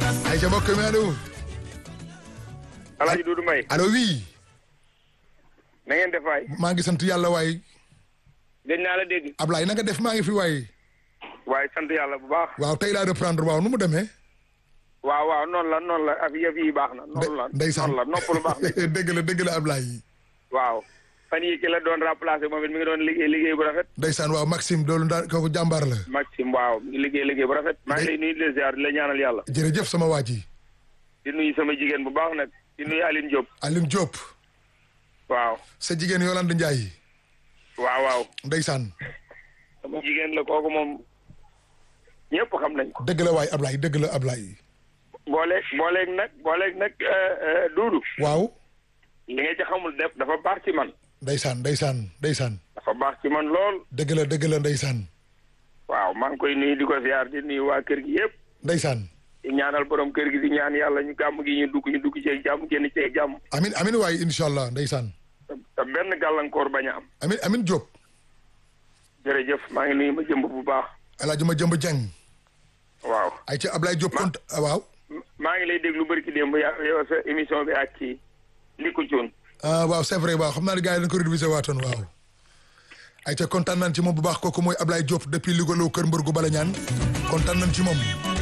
ay ca mbokk mi allo Alaaji Doudou Mbaye allo oui na ngeen def waay maa ngi sant yàlla waay gëj naa la dégg Ablaye na nga def maa ngi fi waay waaye sant yàlla bu baax waaw tey laa reprendre waaw nu mu demee waaw waaw noonu la noonu la af yëf yi baax na noonu la ndeysaan noonu la noppalu baax na dëgg la dëgg la Ablaye waaw fan yi ki la doon remplacé moom it mi ngi doon liggéey liggéey bu rafet ndeysaan waaw Maxime doolu ndaa kooku jàmbaar la Maxime waaw mi ngi liggéey liggéey bu rafet maa ngi lay nuyu di la ziar di la ñaanal yàlla jërëjëf sama waa ji di nuyu sama jigéen bu baax nag di nuyu Aline Diop Aline Diop waaw sa jigéen Yolande Ndiaye waaw waaw ndeysaan sama jigéen la kooku moom ñëpp xam nañ ko dëgg la waay Ablaye dëgg la Ablaye booleeg booleeg nag booleeg nag Doudou waaw li nga ci xamul def dafa baax ci man ndeysaan ndeysaan ndeysaan dafa baax ci man lool dëgg la dëgg la ndeysaan waaw maa ngi koy nuyu di ko ziar di nuyu waa kër gi yëpp ndeysaan di ñaanal borom kër gi di ñaan yàlla ñu gàmm gi ñu dugg ñu dugg ci jàmm génn ci jàmm amin amin waay incha allah ndeysaan te benn gàllankoor bañ a am amin amin Diop jërëjëf maa ngi nuyu ma jëmb bu baax El Hadj ma jëmb Dieng waaw ay ca Ablaye Diop kont waaw maa ngi lay déglu bari ki démb yaa yow sa émission bi ak kii li ko cuun ah waaw c'est vrai waaw xam naa ne gars yi dañ ko révisé waatoon waaw ay ca kontaan nañ ci moom bu baax kooku mooy Ablaye Diop depuis Louga Lo kër mbër gu bala ñaan kontaan nañ ci moom